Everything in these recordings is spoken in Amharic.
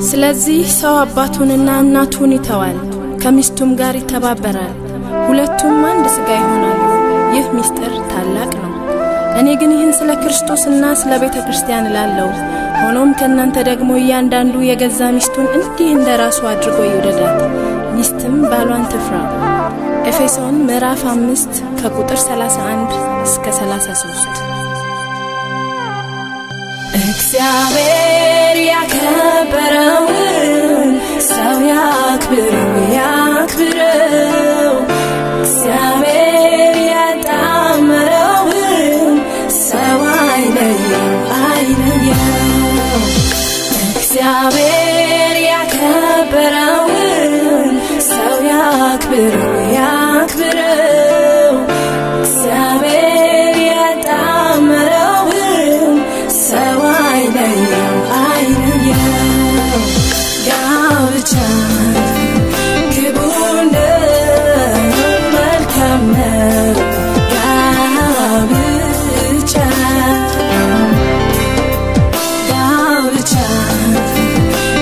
ስለዚህ ሰው አባቱንና እናቱን ይተዋል፣ ከሚስቱም ጋር ይተባበራል፣ ሁለቱም አንድ ሥጋ ይሆናሉ። ይህ ምስጢር ታላቅ ነው። እኔ ግን ይህን ስለ ክርስቶስና ስለ ቤተ ክርስቲያን እላለሁ። ሆኖም ከእናንተ ደግሞ እያንዳንዱ የገዛ ሚስቱን እንዲህ እንደ ራሱ አድርጎ ይውደዳት፣ ሚስትም ባሏን ትፍራ። ኤፌሶን ምዕራፍ አምስት ከቁጥር 31 እስከ 33 እግዚአብሔር ያከበረውን ሰው ያክብረው ያክብረው። እግዚአብሔር ያጣመረውን ሰው አይለየው አይለየው። እግዚአብሔር ያከበረውን ሰው ያክብረው ያክብረው። እግዚአብሔር ያጣመረውን ሰው አይለየው አይለየው። ጋብቻ ክቡር ነው፣ መልካም ነው። ጋብቻ ጋብቻ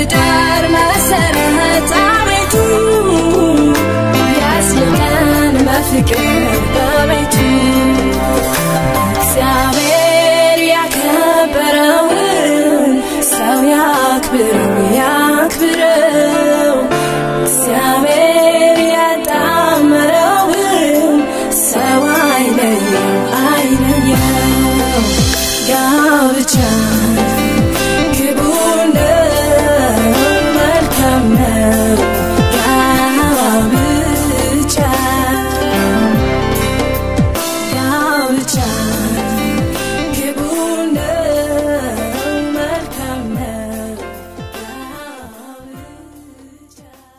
የዳር መሰረት አቤቱ ያስልቀን በፍቅር በቤቱ እግዚአብሔር ያከበረውን ሰው ያክብረው ያክብረው እግዚአብሔር ያጣመረውን ሰው አይለየው አይለየው ጋብቻ ክቡር ነው መልካም ነው ጋብቻ ጋብቻ ክቡር ነው መልካም ነው ጋብቻ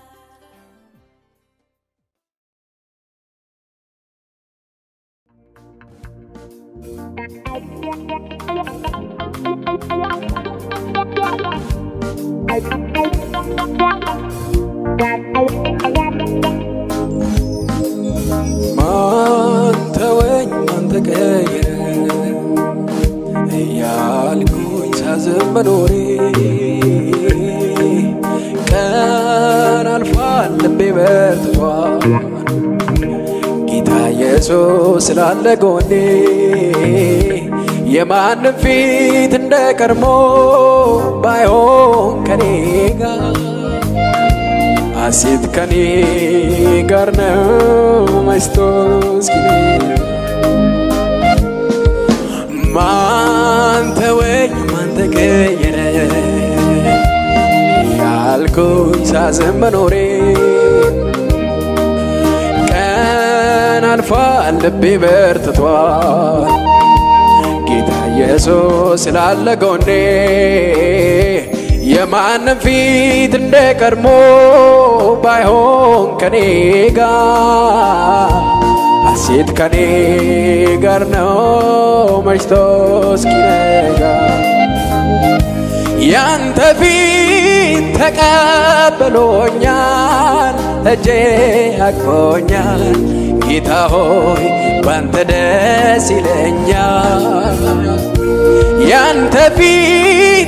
ማን ተወኝ ማን ተቀየረ እያልኩኝ ሳዝን መኖሬ ቀን አልፏል ልቤ በርትቷል ጌታ ኢየሱስ ስላለ ጎኔ የማንም ፊት እንደ ቀድሞ ባይሆን ከኔ ጋር ሐሴት ከኔ ጋር ነው መሽቶ እስኪነጋ ማን ተወኝ ማን ተቀየረ ያልኩኝ ሳዝን መኖሬ ቀን አልፏል ልቤ በርትቷል ጌታ ኢየሱስ ስላለ ጎኔ የማንም ፊት እንደ ቀድሞ ባይሆን ከኔ ጋር ሐሴት ከኔ ጋር ነው መሽቶ እስኪነጋ ያንተ ፊት ተቀብሎኛል እጄ አቅፎኛል ጌታ ሆይ ባንተ ደስ ይለኛል ያንተ ፊት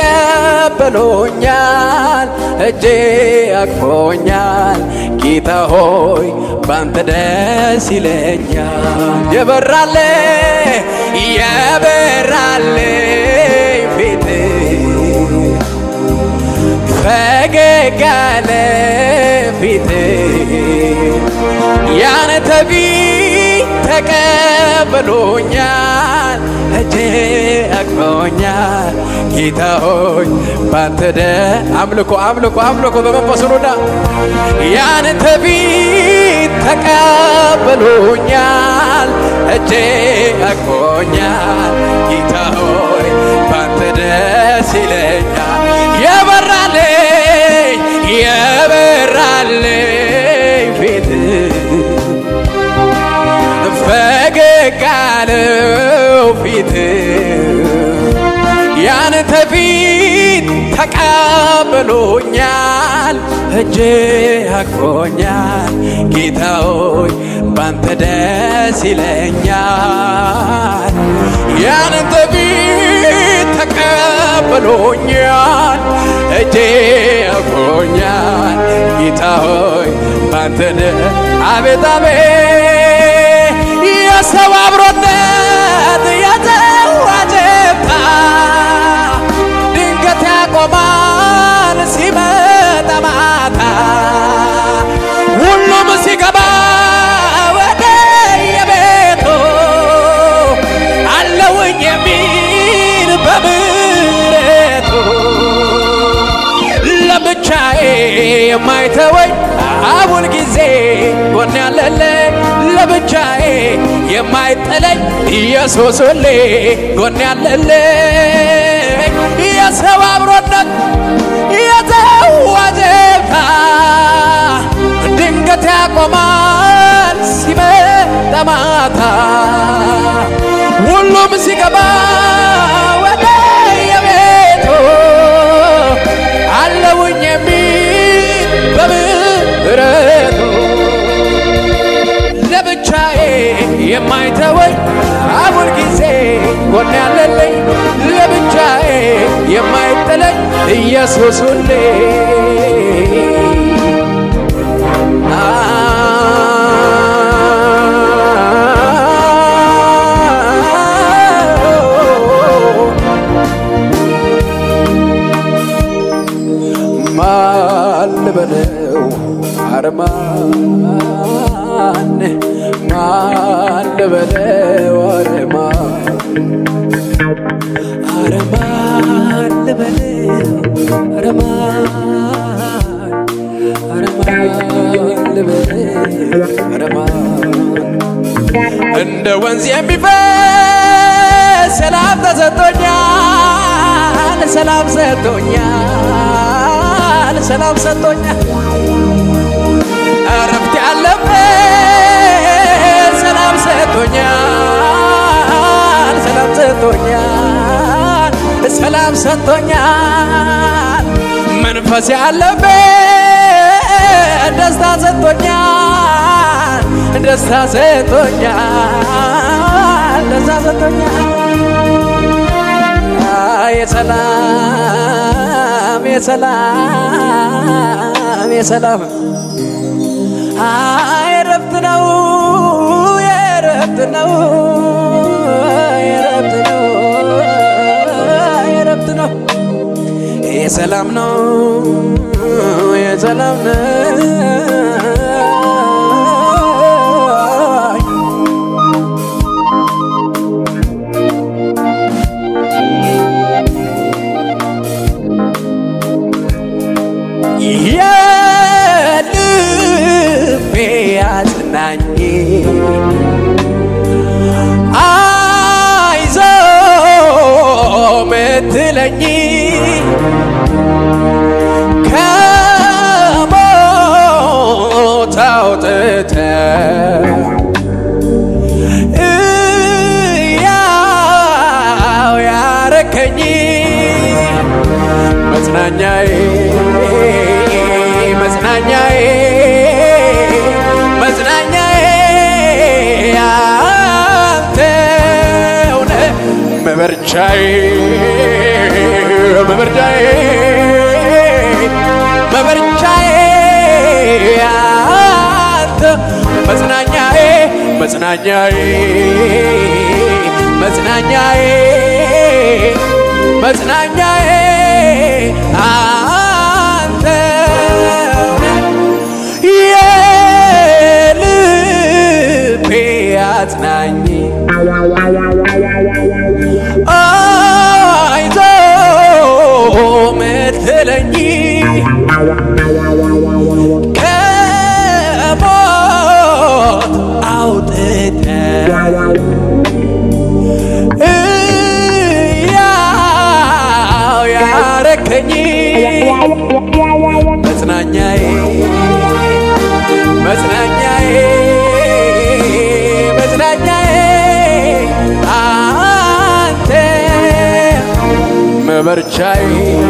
ተቀበሎኛል እጄ አቅፎኛል ጌታ ሆይ ባንተ ደስ ይለኛል የበራለ የበራለ ፊት ፈገግ ያለ ፊት ያንተ ፊት ተቀበሎኛል እጄ አቅፎኛል ጌታ ሆይ ባንተ ደ አምልኮ አምልኮ አምልኮ በመንፈስ ኑዳ ያንተ ፊት ተቀበሎኛል እጄ አቅፎኛል ጌታ ሆይ ባንተ ደስ ይለኛል የበራልኝ የበራልኝ ፊት ፈገግ ያለው ፊት ያንተ ፊት ተቀብሎኛል እጄ አቅፎኛል ጌታ ሆይ ባንተ ደስ ይለኛል ያንተ ፊት ተቀብሎኛል እጄ አቅፎኛል ጌታ ሆይ ባንተ ደ አቤት አቤት የሰው አብሮነት የተዋጀታ ድንገት ያቆማል ሲመጣ ማታ ሁሉም ሲገባ ወደ የቤቱ አለውኝ የሚል በምሕረቱ ለብቻዬ የማይተወኝ አሁን ጊዜ ጎን ያለለ ለብቻዬ የማይጠለኝ ኢየሱስ ሁሌ ጎን ያለለ የሰው አብሮነት የተዋጀታ ድንገት ያቆማል ሲመጣ ማታ ሁሉም ሲገባ ወደ የቤቱ አለውኝ የሚል በምሕረቱ ለብቻዬ የማይተወኝ አሁን ጊዜ ጎን ያለለኝ ለብቻዬ የማይጥለኝ ኢየሱስ ሁሌ ማን ልበለው አረማን ማን ልበለው አረማን አረማን ልበለው አረማን አረማን ልበለው አረማን እንደ ወንዝ የሚፈስ ሰላም ተሰጥቶኛል፣ ሰላም ሰጥቶኛል፣ ሰላም ሰጥቶኛል። እረፍት ያለበት ሰላም ሰጥቶኛል፣ ሰላም ሰጥቶኛል፣ ሰላም ሰጥቶኛል። መንፈስ ያለበት ደስታ ሰጥቶኛል፣ ደስታ ሰጥቶኛል፣ ደስታ ሰጥቶኛል። የሰላም የሰላም የሰላም የረፍት ነው የረፍት ነው የረፍት ነው የረፍት ነው የሰላም ነው የሰላም ነው የልቤ አጽናኝ አይዞ ምትለኝ ከሞት አውጥተ እያው ያረከኝ መጽናኛዬ መጽናኛዬ መጽናኛዬ አንተው ነህ መበርቻዬ መበርቻዬ መበርቻዬ አንተ መጽናኛዬ መጽናኛዬ መጽናኛዬ መጽናኛዬ አንተ የልቤ አጽናኝ አይዞ ምትለኝ ከሞት አውጥተ እያው ያረከኝ መጽናኛዬ መጽናኛዬ መጽናኛዬ አንተ መበርቻዬ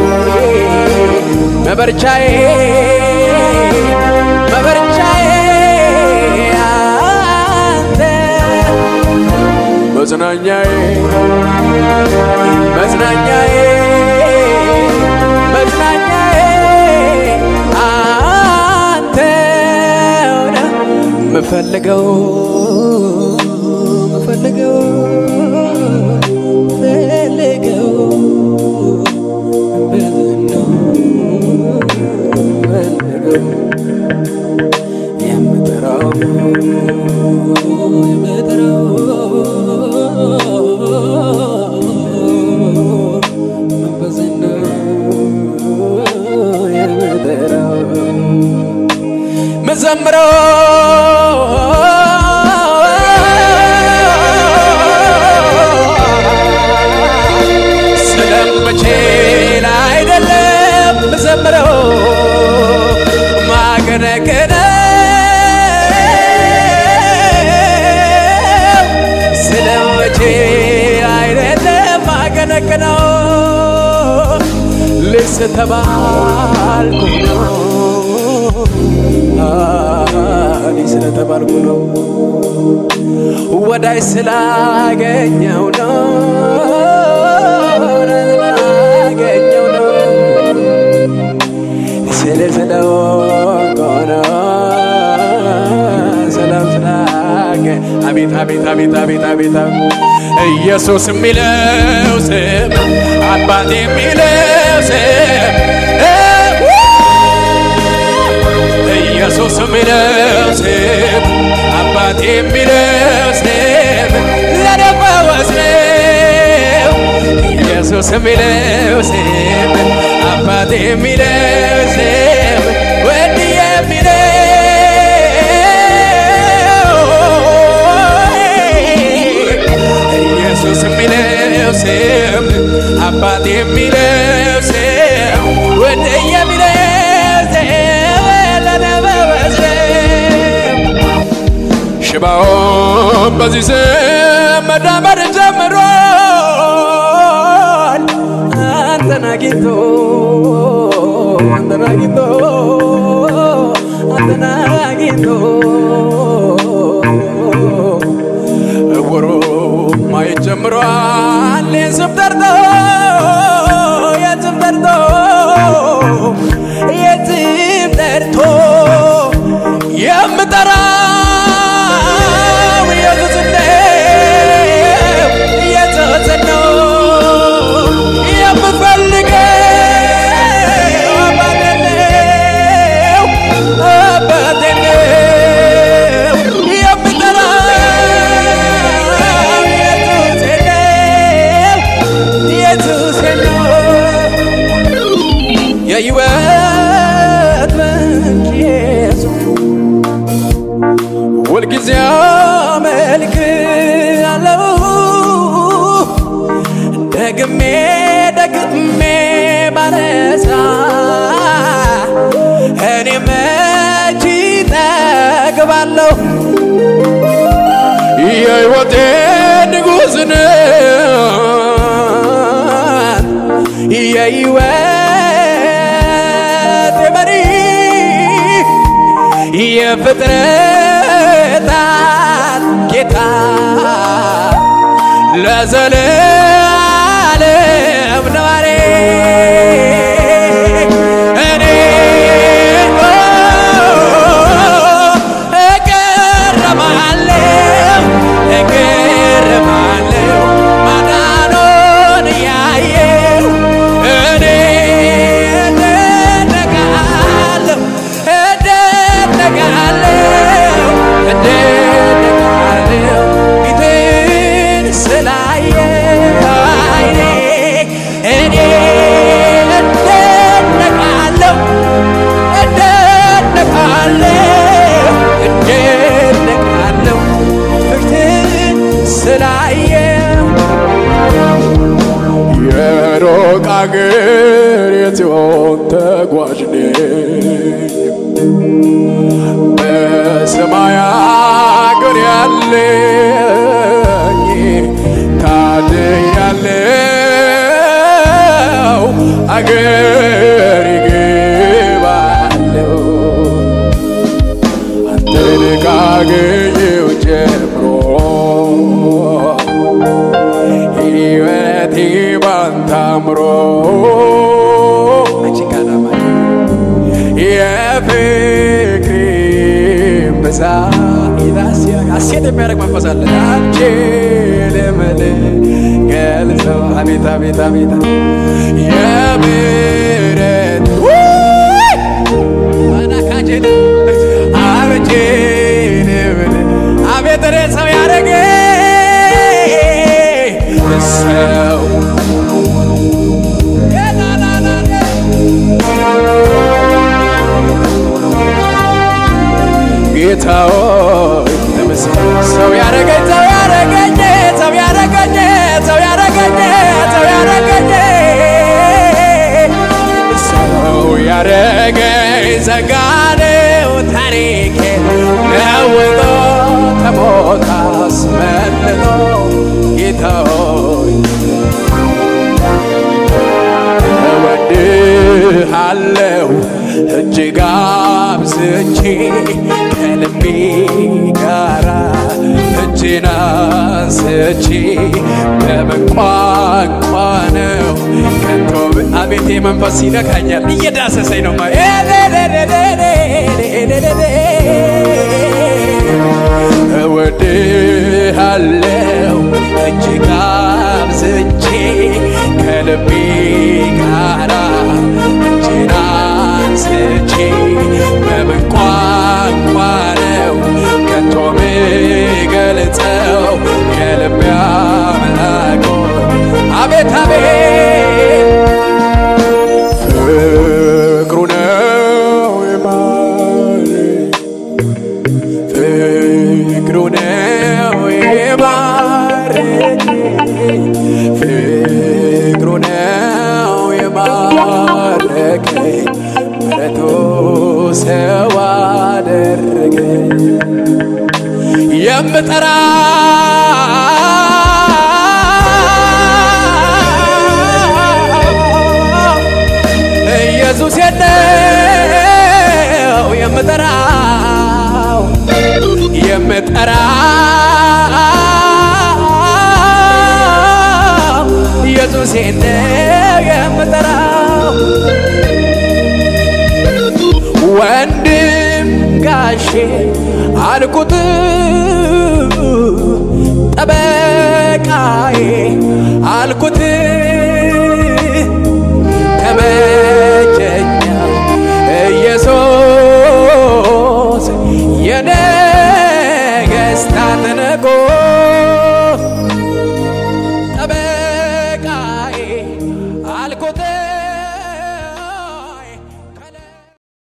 መበርቻዬ መበርቻዬ አንተ መጽናኛዬ መጽናኛዬ መጽናኛዬ አንተ ነህ ምፈልገው ምፈልገው ፈልገው በዝናው ፈልገው የምጠራው የምጠራው በዝናው የምጠራው መዘምረው ስለምችል አይደለም መዘምረው ማገነገነው ስለምችል አይደለም ማገነገነው ልስ ተባልኩ ነው እኔ ስለተባልኩ ነው ወዳይ ስላገኘው ነው ስላገኘው ነው ስለሆንኩ ነው ሰላም ስላገ አቤት አቤት አቤት አቤት አቤት አቤት ኢየሱስ የሚለው ስም አባት የሚለው ስም ኢየሱስ የሚለው ስም አባት የሚለው ስም ለኔ ፈወስ ነው። ኢየሱስ የሚለው ስም አባት የሚለው ስም ወድ የሚለው ኢየሱስ የሚለው ስም አባት የሚለው ስም ወድ የሚለው ስም ለኔ ፈወስ ነው። ሽባውን በዚህ ስም መዳመር ጀምሯል። አንተን አግኝቶ አንተን አግኝቶ አንተን አግኝቶ እውሩ ማየት ጀምሯል። የስም ጠርቶ የስም ጠርቶ የስም ጠርቶ የምጠራው ኢየሱስ ነው፣ ኢየሱስ ነው የምፈልገው አባቴ ነው፣ አባቴ ነው የምጠራው ኢየሱስ ነው፣ ኢየሱስ ነው የሕይወት ምንጭ ኢየሱስ ሁልጊዜ አመልክሃለሁ ደግሜ ደግሜ ባነሳ እኔ መች ጠግባለሁ የሕይወቴ ንጉሥ ነህ የሕይወቴ መሪ የፍጥረታት ጌታ ለዘለዓለም ነዋሪ እኔ እገረማለሁ እገረማለሁ ማዳኑን እያየሁ እኔ እደነቃለሁ እደነቃለሁ እደነቃለሁ ፊትህን ስላየሁ አይኔ እኔ እደነቃለሁ እደነቃለሁ እደነቃለሁ ፊትህን ስላየሁ የሩቅ አገር የጽዮን ተጓዥ ነኝ በሰማይ አገር ያለኝ ታድያለው አገር ይገባለው አንተን ካገኘው ጀምሮ ሕይወቴ ባንተ አምሮ የፍቅሬ ብዛት ሐሴት የሚያደርግ መንፈስ አለ አልችልም ልገልጸው አቤት አቤት አቤት የምሕረት አናካጄን አልችልም አቤት እኔ ሰው ያደረገ ሰው ጌታ ሆይ ተመስገን። ሰው ያረገኝ ሰው ያረገኝ ሰው ያረገኝ ሰው ያረገኝ ሰው ያረገኝ ሰው ያረገኝ ዘጋነው ታሪኬ ለውጦ ከሞት አስመልጦ ጌታ ሆይ እወድሃለሁ እጅግ አብዝቼ ከልቤ ጋራ እጄን አንስቼ በምን ቋንቋ ነው ከቶ አቤቴ መንፈስ ይነካኛል እየዳሰሰኝ ነው ማ እወድሃለው እጅግ አብዝቼ ከልቤ ጋራ እጄን አንስቼ በምን ቋንቋ ነው ከቶ ምገልጸው የልቤ አምላክ አቤት አቤት ፍቅሩ ነው የማረኝ ፍቅሩ ነው የማረኝ ፍቅሩ ነው የማረከኝ ምሕረቱ ሰው አደረገኝ የምጠራ ኢየሱስ የለው የምጠራው የምጠራው ኢየሱስ የለው የምጠራው ወንድም ጋሼ አልኩት ጠበቃዬ አልኩት ተመቸኛው ኢየሱስ የነገሥታት ንጉሥ